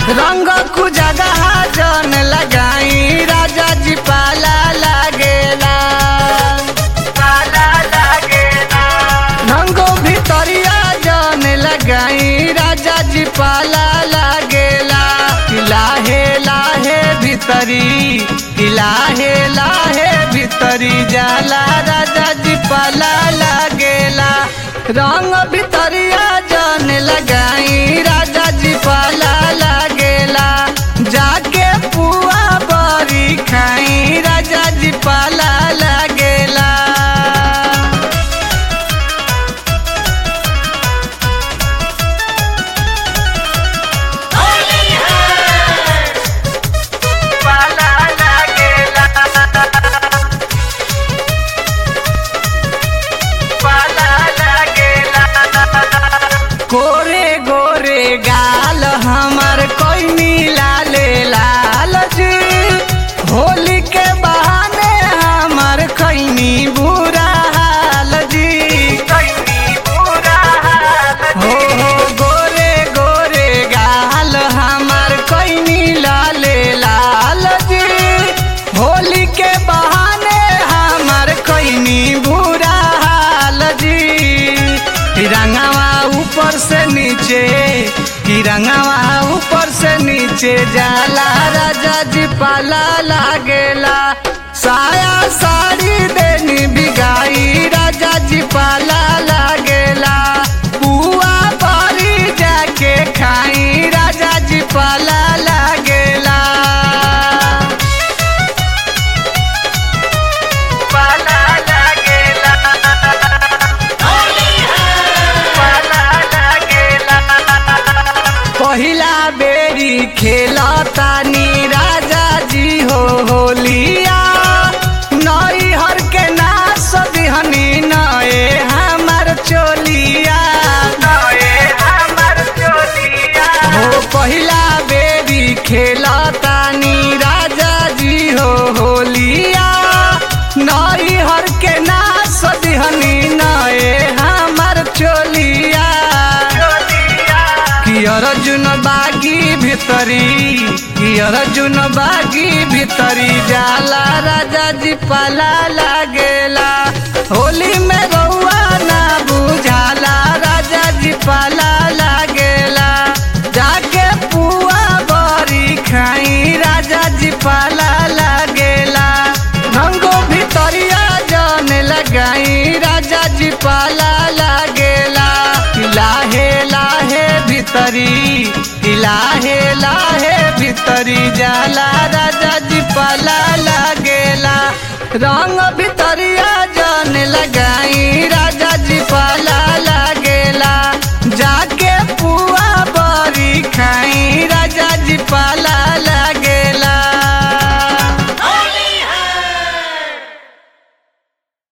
रंग कु जगह जन लगाई राजा जी पाला लागेला पाला लागेला रंगो भितरिया जन लगाई राजा जी पाला लागेला कि लाहे लाहे भितरी कि लाहे लाहे भितरी जाला राजा जी पाला लागेला रंग भितरिया जन लगाई राजा जी पाला लागेला जाके पुआ बरी खाई राजा जी पाला लागेला पाला लागेला पाला लागेला गोरे गोरे गाल हमर कोई लाले लाल जी होली के बहाने हमर खैनी बुरा हाल जी हो हो गोरे गोरे गाल हमर कोई लाले लाल जी होली के बहाने हमर खैनी बुरा हाल जी तिरंगावा ऊपर से नीचे तिरंगावा ऊपर से नीचे जाला राजा जी पाला लागेला साया साड़ी देनी बिगाई राजा जी पाला लागेला पुआ बरी जाके खाई राजा जी पाला लागेला पाला लागेला पहिला बेरी खेलतानी राजा जी हो होलिया नई हर के नास दिहनी नए हमर चोलिया नए हमर चोलिया हो पहिला बेरी खेलतानी राजा जी हो होलिया नई हर के नास दिहनी नए हमर चोलिया कि अर्जुन बागी भितरी कि अर्जुन बागी भितरी जाला राजा जी पाला लागेला होली में रउआ ना बुझाला राजा जी पाला लागेला जाके पुआ बरी खाई राजा जी पाला लागेला रंगो भितरिया जन लगाई राजा जी पाला लागेला कि लाहे लाहे भितरी कि लाहे लाहे भितरी जाला राजा जी पाला लागेला रंग